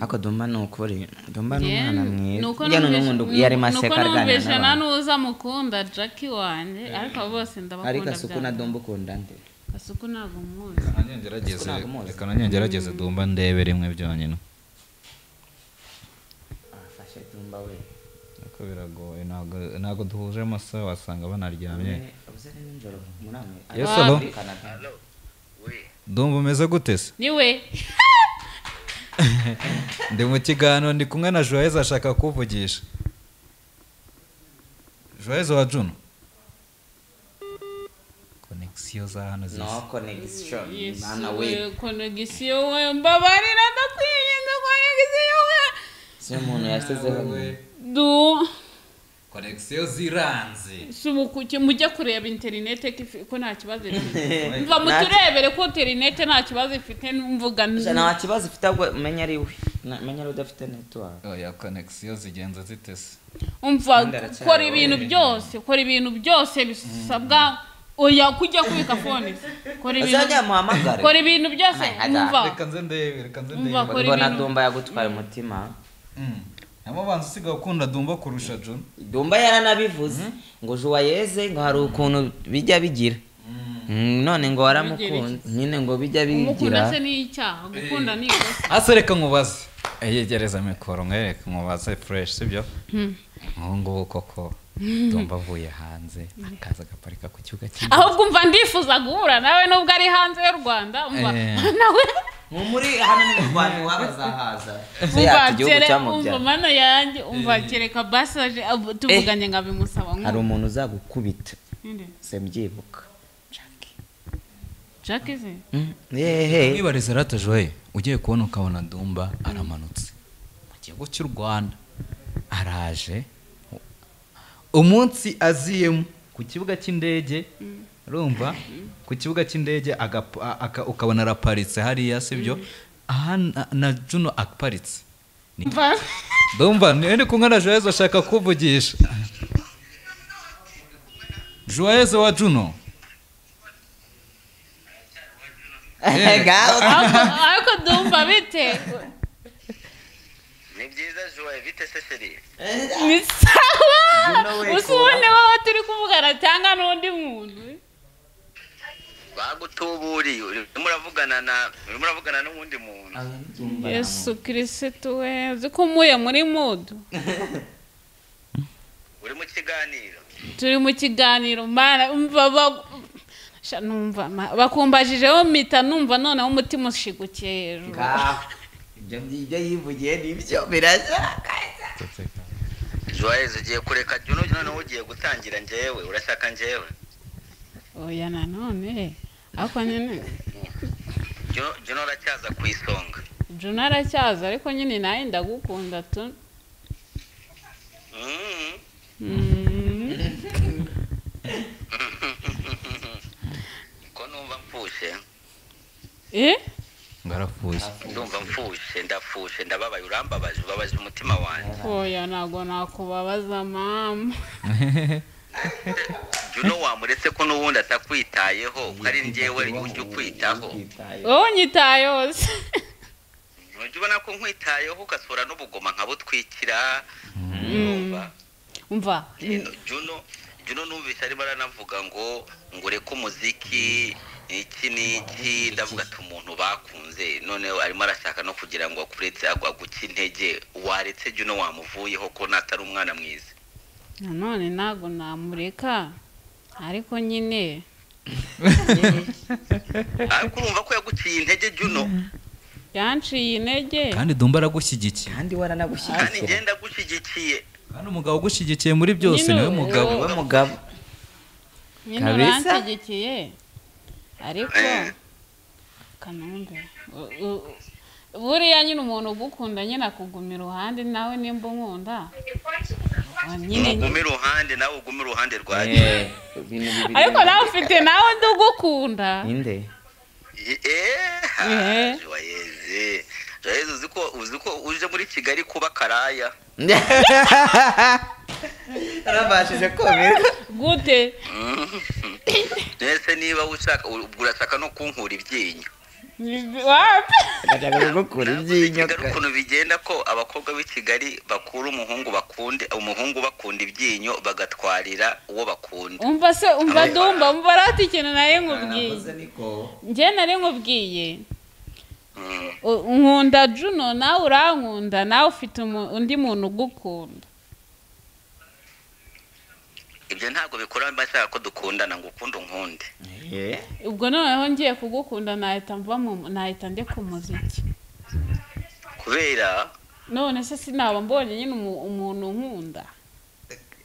ariko dumba ni ukuri dumba ni Njye- umwana mwiza nuko Ujya noneho numvishe- ngo ndu- yarimo nuko aseka arganira numvishe nta n'abantu. n'uza mukunda jackie wanjye ariko abo bose ariko ndabakunda asuku na byane. dumba ukunda nde Gasuku ntabwo umuzi reka nanyongerageze dumba ndebe rimwe byonyine afashe dumba we ariko biragoye ntabwo- ntabwo duhuje amasaha wasanga banaryamye uze nijoro muri amwe Yes, hello. Ari muri Canada. ndumva umeze gute se niwe ndi mu kiganiro ndi kumwe na joyeze ashaka kuvugisha joyeze wa juno konegisiyo za hano zisa connection Yesu mwana we we konegisiyo we mbabarira ndakwinginze konegisiyo we siyo umuntu yashyizeho nyine. du konegisiyo ziranze si umukuke mujye kureba interinete ko ifi- ko nta kibazo ifite Nta- mva muturebere ko interinete nta kibazo ifite mvuga Gusa nta kibazo ufite ahubwo menya ari we Na- menya ari we udafite netiwaka oya konegisiyo zigenza zite se umva Kandi aracyari kora wowe. ibintu byose kora ibintu byose bisabwa oya kujya kubika fone se. kora azajya ibintu muhamagare kora ibintu byose Ay, hada. umva reka nze ndebe reka nze Umva ndebe kora mbona ibintu- dumba yagutwaye umutima Mm. namo banza usigaye ukunda dumba kurusha juno dumba yaranabivuze ngo juwayeze ngo hari ukuntu bijya bigira Mm, none ngo waramukunze nyine ngo bijya umukunda se bigira ni icyaha gukunda ni ikosa hasi reka nkubaze yegereza mikoro mwereka nkubaze fureshi sibyo nk'ubu ngubu koko dumba avuye hanze akaza agaparika ku kibuga cy'indege ahubwo umva ndifuza guhura nawe nubwo ari hanze y'u rwanda umva Eh. nawe mu muri hano ni mu rwanda iwabo azahaza umva yacu igihugu kere cyamubyaye umva mano yanjye umva kereka basaje ab- tuvuganye ngo abimusaba hari nkumva. umuntu uzagukubita Ninde? sembyibuka Jack izi yehe mwibariza ratajoye ugiye kubona ukabona dumba aramanutse mu gihugu cy'u rwanda araje umunsi aziyemo ku kibuga cy'indege urumva ku kibuga cy'indege agap- a- aka- ukabona araparitse hariya sibyo aha na- na juno aparitse Ni- umva ndumva niwe ndi kumwe na joyezo ashaka kuvugisha joyezo wa juno ngaho ariko ariko ndumva bite ni byiza joye bite se seri ni sawa Juno we, usa ubone wowe turi kuvugana cyangwa n'undi muntu bagutuburiye urimo uravugana na urimo uravugana n'uwundi muntu yesu kirisitu we uzi ko umuye muri mudu uri mu kiganiro turi mu kiganiro mara umva ba- Sha, numva ma- bakumbajijeho mpita numva noneho umutima ushigukiye hejuru ngaho ibyo ibyo yivugiye nibyo birasa joye ugiye kureka juno noneho ugiye gutangira njyewe urashaka njyewe oya nanone ariko nyine Juno- juno uracyaza ku isonga juna aracyaza ariko nyine nawe ndagukunda tu Mm. Mm. ko numva mpfushe eh ngo arapfuye ndumva mpfushe ndapfushe ndababaye urambabaje ubabaje umutima wanjye oya ntabwo nakubabaza mama juno wamuretse ko n'ubundi atakwitayeho ko ari njyewe ujya ukwitaho wowe nyitayeho se ntujya ubona ko nkwitayeho ugasura n'ubugoma nkabutwikira Urumva? umva Juno- juno juno numvise arimo aranavuga ngo ngo ureke umuziki iki n'iki ndavuga ati umuntu bakunze noneho arimo arashaka no kugira ngo akuretse agwa guca intege waretse juno wamuvuyeho ko natari umwana mwiza nanone ntabwo namureka ariko nyine ariko urumva ko yaguciye intege juno yanciye intege kandi dumba aragushyigikiye kandi kandi waranagushyigikira ngenda gushyigikiye kandi umugabo ugushyigikiye muri byose Nyine niwe ubu- mugabo wowe mugabo nyine Kabisa. uranshyigikiye ariko Eh. kanumbe u- u- buriya nyine umuntu ugukunda nyine akuguma iruhande nawe nimba unkunda wa nyine ugume iruhande nawe ugume iruhande rwa Eh, ibintu bibiri ariko nawe ufite nawe ndi ugukunda ninde eee Eh. joyeze joyeze uzi ko uzi ko uje muri kigali kuba karaya arabashije komera gute mbese niba ushaka ubwo urashaka no kunkura ibyinyo Ni- wapi? agashaka kugukura ibyinyo Kigali ukuntu bigenda ko abakobwa b'i Kigali bakura umuhungu bakunde umuhungu bakunda ibyinyo bagatwarira uwo bakunda umva se umva dumba umva rati ikintu nari nkubwiye njye nari nkubwiye Mm. u- nkunda juno nawe urankunda nawe ufite umu- undi muntu ugukunda ibyo ntabwo bikora bashaka ko dukundana ngo ukunde unkunde Eh, ubwo noneho ngiye kugukunda nahita mva mu nahita ndeka umuziki kubera none se sinaba mbonye nyine umu- umuntu unkunda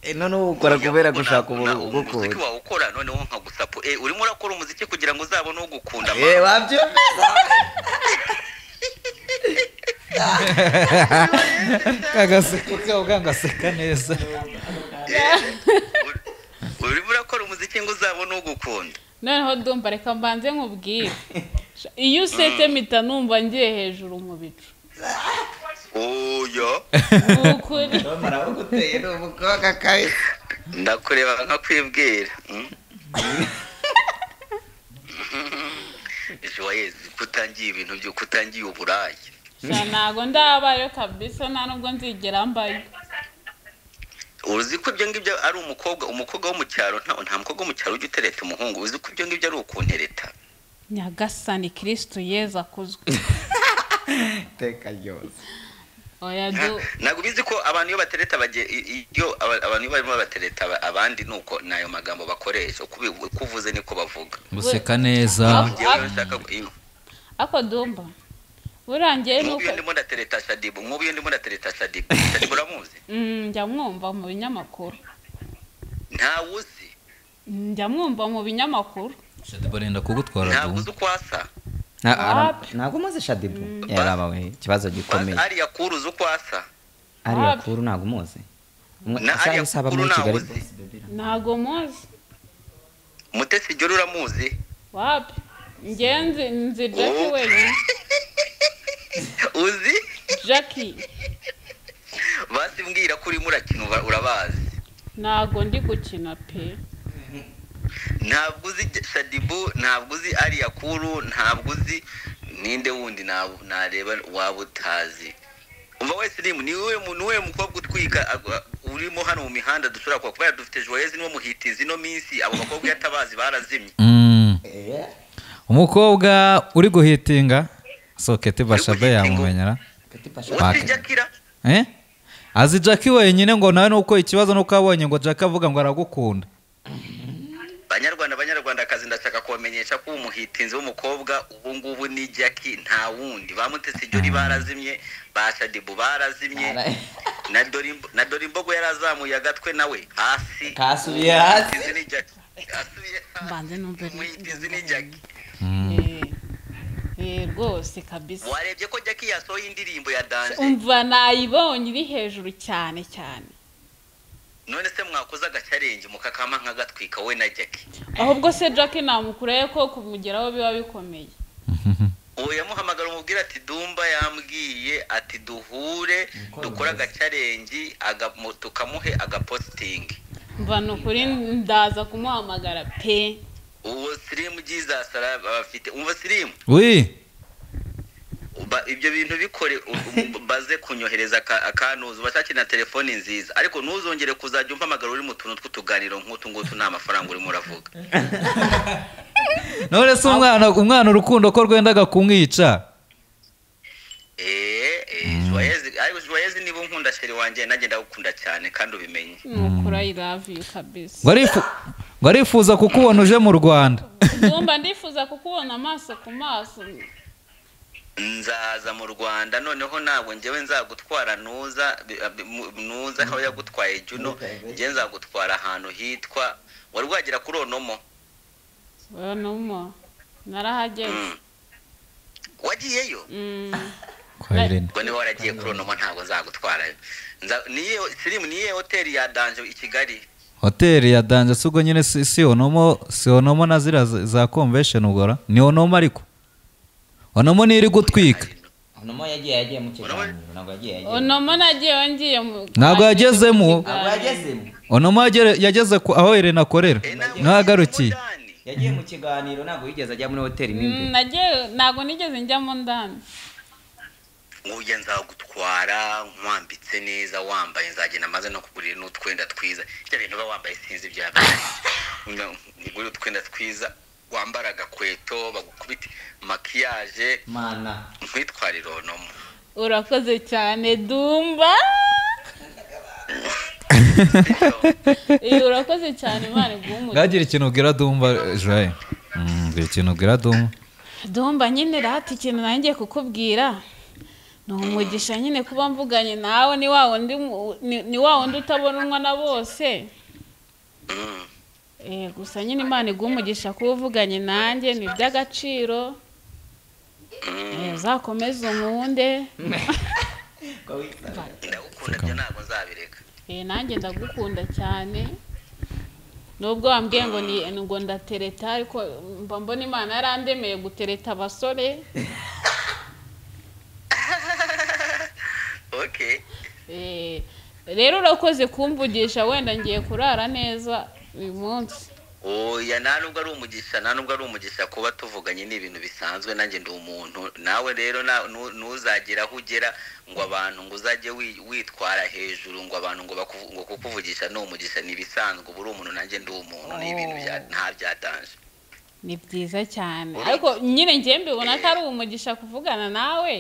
eh, noneho ukora kubera Nabona- gushaka na- ubugukunda umuziki wawukora noneho nkagusapo eh urimo urakora umuziki kugira ngo uzabone ugukunda Eh, wabyemeza kagaseko kabo kagaseka neza Uri- urimo urakora umuziki ngo uzabone ugukunda noneho ndumva reka mbanze nkubwire iyo usetse mpita numva ngiye hejuru mu bicu oya ni ukuri marabuguteye ni umukobwa kabisa ndakureba nkakwibwira mm? ejo wayezi kutangiye ibintu byo kutangiye uburayi sha ntago ndabayo kabisa nta nubwo nzigera mbayo uzi ko ibyo ngibyo ari umukobwa umukobwa wo mu cyaro nta nta mukobwa wo mu cyaro ujya utereta umuhungu uzi ko ibyo ngibyo ari ukuntereta nyagasani kirisitu yeza akuzwe iteka ryose oya du ntabwo ubizi ko abantu iyo batereta bagiye i- i- iyo aba- abantu iyo barimo batereta aba- abandi ni uko ni ayo magambo bakoresha uko ubi- uko uvuze niko bavuga guseka neza ngewe iyo nshaka iyo- ako dumba burangiye nk'ubu nuko iyo ndimo ndatereta shadibu nk'ubu iyo ndimo ndatereta shadibu shadibu uramuzi Mm, njya mwumva mu binyamakuru ntawe uzi Mm, njya mwumva mu binyamakuru barenda kugutwara ntabwo du uzi uko asa Na- ara- Wapi? ntabwo umaze shadibu yaraba we ikibazo gikomeye ariya kuru uzi uko asa ariya Wapi? kuru ntabwo umuzi Umwe- Na asa ariya n'isaba kuru muri ntawe kigali uzi. ntago muzi mutesi igera uramuzi wapi ngenzi nzi jackie Oh. wenyine uzi jackie basi mbwira ko urimo urakina uba- urabazi ntago ndi gukina pe ntabwo uzi shadibu ntabwo uzi ariya kuru ntabwo uzi ninde wundi nab- nareba waba utazi umva wese urimu ni wowe mu- ni wowe mukobwa utwika agwa- urimo hano mu mihanda dushobora kuba kubera dufite joyezi niwo muhitizi ino minsi abo bakobwa iyo atabazi barazimye Mm. Eh, umukobwa uri guhitinga soketi bashada guhitinga. yamumenyera Kati Pasha. uzi jakira Eh? azi jackie wenyine ngo nawe nuko ikibazo nuko abonye ngo jackie avuga ngo aragukunda banyarwanda banyarwandakazi ndashaka kubamenyesha ko umuhitinzi w'umukobwa ubu ngubu ni jaki nta wundi bamutese ijori barazimye ba shadibu barazimye Ara- na Dorimbo- na dorimbogo yari azamuye agatwe nawe hasi kasubiye hasi Umuhitinzi ni Jackie. Asubiye hasi. mbanze numve umuhitinzi ni jaki Eh, eh, rwose kabisa warebye ko jaki yasohoye indirimbo ya danje umva nayibonye iri hejuru cyane cyane none se mwakoze agacyarenge mukakama nk'agatwika we na jaki ahubwo se jackie namukureye ko kumugeraho biba bikomeye ubu yamuhamagara umubwira ati dumba yambwiye ati duhure dukore agacarengi tukamuhe agapositingi mva ni ukuri ndaza kumuhamagara pe uwo sirimu byizasara bafite umva sirimu wi ba- ibyo bintu bikore u- u- baze kunyohereza aka- akantuza ubashakire na telefoni nziza ariko ntuzongere kuzajya umpamagara uri mu tuntu tw'utuganiro nk'utu ngutu nta mafaranga urimo uravuga none se umwana umwana urukundo ko rwendaga kumwica eee eee joyezi ariko joyezi niba unkunda sheri wanjye nanjye ndagukunda cyane kandi ubimenye ni ukuri i love you kabisa ngo arifu- ngo arifuza kukubona uje mu rwanda ndumva ndifuza kukubona amaso ku maso nzaza mu rwanda noneho ntabwo ngewe nzagutwara ntuza bi- bi- mu- ntuza aho yagutwaye juno ngewe nzagutwara ahantu hitwa wari wagera kuri onomo numo narahageze Mm. wagiyeyo Mm. kwa irene ubwo niba waragiye kuri onomo ntabwo nzagutwarayo Nza- niyihe sirimu niyihe hoteli ya danje i kigali hoteli ya danje si ubwo nyine si si onomo si onomo na ziriya za- za convention ugora ni onomo ariko onomo niyo iri gutwika Onomo yagiye yagiye mu kiganiro ntabwo yagiye yagiye onomo nagiye ngiye mu- Ntabwo yagezemo. ntabwo yagezemo onomo yagere- yageze ku- aho irene akorera Eh, ntabwo niho yagarukiye umudani. yagiye mu kiganiro ntabwo yigeze ajya muri hoteli mo Mm, imbere nagiye ntabwo nigeze njya mu ndani nguye nzagutwara nkwambitse neza wambaye nzagenda maze no kugurira n'utwenda twiza ibyo bintu uba wambaye sinzi ibya ngurira utwenda twiza wambara agakweto bagukubita makiyaje mana nkwitwara ironomo urakoze cyane dumba Eh, urakoze cyane imana iguhe umugisha bwagira ikintu ubwira dumva joye bwagira ikintu ubwira dumva domba nyine rati ikintu nanjye ngiye kukubwira ni umugisha nyine kuba mvuganye nawe ni wa wundi mu- ni- ni wa wundi utabonwa na bose Eh, gusa nyine imana iguha umugisha kuba uvuganye nanjye ni iby'agaciro Eh, uzakomeze umwunde ndagukunda byo ntabwo nzabireka Eh, nanjye ndagukunda cyane nubwo wambwiye ngo ni ngo ndatereta ariko mba mbona imana yarandemeye gutereta abasore okay Eh, rero urakoze kumvugisha wenda ngiye kurara neza uyu munsi oya nta nubwo ari umugisha nta nubwo ari umugisha kuba tuvuganye ni ibintu bisanzwe nanjye ndi umuntu nawe rero na- nu- ntuzagere aho ugera ngo abantu ngo uzajye wi- witwara hejuru ngo abantu ngo bakuvu- ngo kukuvugisha ni umugisha ni ibisanzwe uba uri umuntu nanjye ndi umuntu ni ibintu bya- nta byatanje ni byiza cyane ariko nyine ngiye mbibona ko ari umugisha kuvugana nawe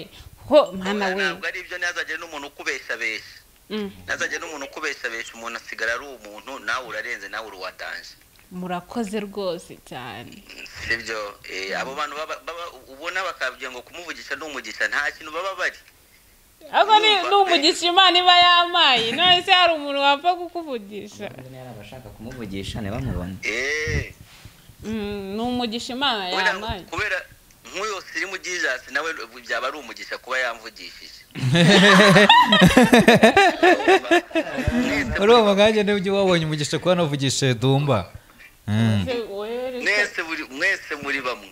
ho mwana we ntabwo ari ibyo ntihazagire n'umuntu ukubeshabesha Mm, ntihazagire n'umuntu ukubeshabesha umuntu asigara ari umuntu nawe urarenze nawe uruwatanje murakoze rwose cyane sibyo eh, abo bantu baba- baba ubona bakabwira ngo kumuvugisha ni umugisha nta kintu baba bari ariko ni Numva ni umugisha imana iba yamaye none se hari umuntu wapfa kukuvugisha yari abashaka kumuvugisha ntibamubone Eh. Mm, ni umugisha imana Wenda yamaye kubera nk'uyu sirimu jizasi nawe byaba ari umugisha kuba yamvugishije Mwese- muri uwo mwanya niba ujya wabonye umugisha kuba navugishije dumba Mm. Se wowe- mwese muri- mwese muri bamwe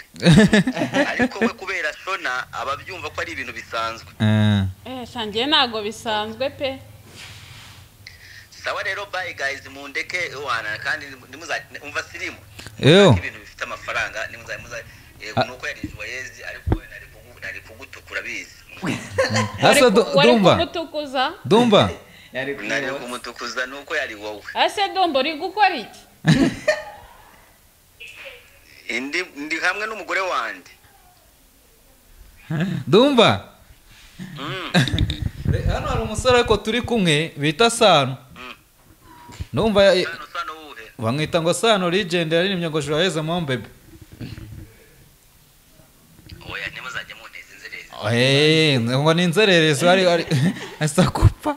ariko we kubera shona aba abyumva ko ari ibintu bisanzwe Eh. Eh, sha njye ntabwo bisanzwe pe sawa rero bayi gayizi mundeke wana kandi nimuza- umva sirimu Eyo. ibintu bifite amafaranga nimuza muza- eh, Ah. nuko yarije uwayenzi ariko we nari kugu- nari kugutukura bizi asa Wari ku- du- wari dumba kumutukuza dumba yari nari kumutukuza nuko yari wowe ese dombo uri gukora iki Indi ndi hamwe n'umugore wanjye dumba Mm. Re- hano hari umusore ariko turi kumwe bita sano numva ya- Sano sano wuhe bamwita ngo sano legend yaririmbye ngo joyeuse mon bebe oya ntimuzajye munteza inzererezi Eh, ngo ni inzererezi ari ari asa kupa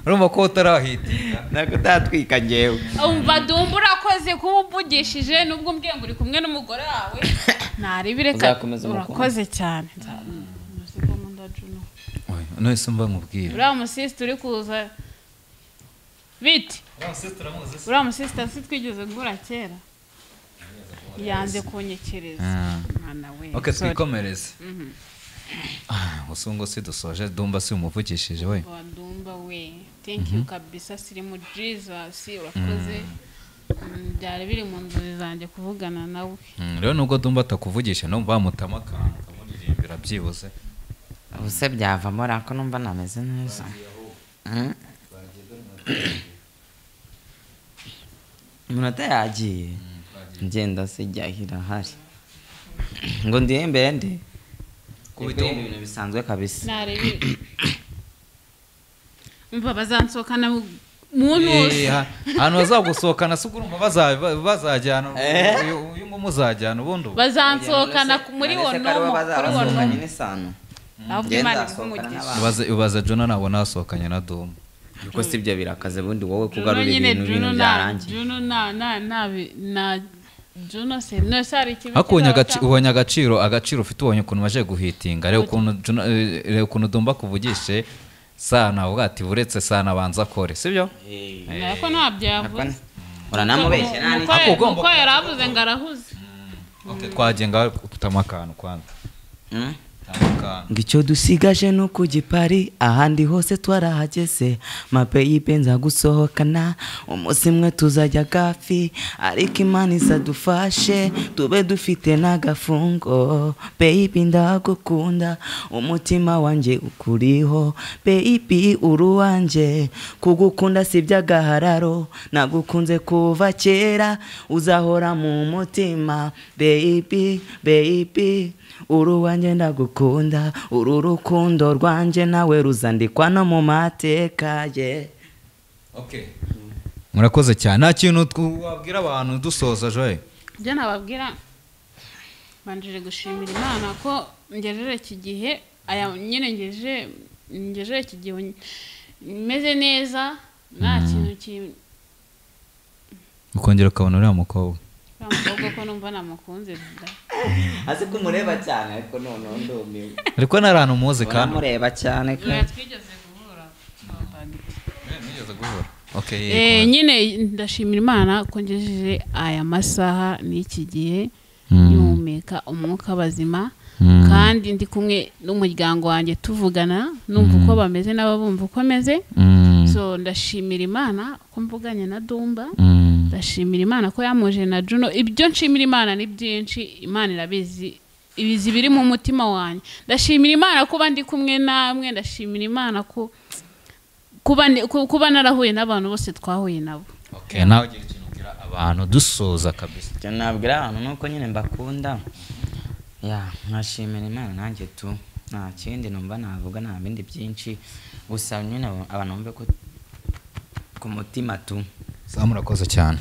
urumva ko utarahita ntabwo utatwika ngewe umva dumba urakoze kuba uvugishije nubwo umbwiye ngo uri kumwe n'umugore wawe ntaribire Uzakomeza umukunzi. urakoze cyane none se mba nkubwira uriya musisita uri kuza biti uriya musisita si twigeze guhura kera yanze kunyekereza Ah. mwana we ok sorry. twikomereze Mhm. Ah, gusa ubu ngo si dusoje dumba si umuvugishije we Wa dumba we thank you kabisa sirimu jesus urakoze Mm, byari biri mu nzozi zanjye kuvugana nawe Mm, rero nubwo dumba atakuvugisha no bamutama akantu ukamuririmbira byibuze ubu se byavamo ariko numva nameze neza Mm. iminota yagiye ngenda se jyaho irahari ngo ndihembe ndi Kubita- Yego, ibintu bisanzwe kabisa narebere mva bazansohokana muntu wose Eh, ha- ahantu bazagusohokana si urumva baza- bazajyana Eh? uyu uyu nguyu muzajyana ubundi ubu. bazansohokana ku- muri None wo se ko ari nomo bo kuri wo bazabasohokanye nomo n'isano ahubwo Ngenda imana asohokana umugisha n'abantu. Ubaze- ubaza jona nabona hasohokanye na domu kuko si ibyo birakaze bundi wowe juno kugarura nyine ibintu juno ibintu na byarangiye juno na na na bi- na juno se no se hari ikibi ariko ubonye kizaba agaci- cyambaho. ubonye agaciro agaciro ufite ubonye ukuntu baje guhitinga reba ukuntu Juna- eh, reba ukuntu dumba kuvugishe sana ubwo ati buretse sana abanza akore sibyo ariko ntabyo yavuze uranamubeshya nta Kuko- Ako n'iki ugomba- kuko yari avuze ngo arahuze twagenga utama akantu kwanza Mm? Utama akantu. ngo icyo dusigaje ni ukugipari ahandi hose twarahageze mapeyipe nzagusohokana umunsi mwe tuzajya gafi ariko imana izadufashe tube dufite n'agafungo peyipi ndagukunda umutima wanjye ukuriho peyipi uruwanjye kugukunda si iby'agahararo nagukunze kuva kera uzahora mu mutima beyipi beyipi uru wanjye ndagukunda uru rukundo rwanjye nawe ruzandikwa no mu mateka ye murakoze cyane nta kintu tw- wabwira abantu dusoza joye ibyo nababwira banjije gushimira imana ko ngejeje iki gihe aya nyine ngejeje ngejeje iki gihe meze neza nta kintu ki- ukongera ukabona uriya mukobwa uriya mukobwa ko numva namukunze da azi ko umureba cyane ariko noneho ndumiwe ariko nta hantu umuzi kandi uramureba cyane nta twigeze guhura Okay, Eh, yego. nyine ndashimira imana ko ngejeje aya masaha n'iki gihe Mm. nyihumeka umwuka bazima Mm. kandi ndi kumwe n'umuryango wanjye tuvugana numva uko bameze nabo bumva uko ameze Mm, so ndashimira imana ko mvuganye na dumba mm, ndashimira imana ko yamuje na juno ibyo nshimira imana ni byinshi imana irabizi ibizi biri mu mutima wanjye ndashimira imana kuba ndi kumwe namwe ndashimira imana ko kuba ndi- ku- kuba narahuye n'abantu bose twahuye nabo okay, nawe ugira ikintu ubwira abantu dusoza kabisa icyo nabwira abantu ni uko nyine mbakunda ya nkashimira imana nanjye tu nta kindi numva navuga nta bindi byinshi gusa nyine abantu bumve ko ku mutima tu Sawa, murakoze cyane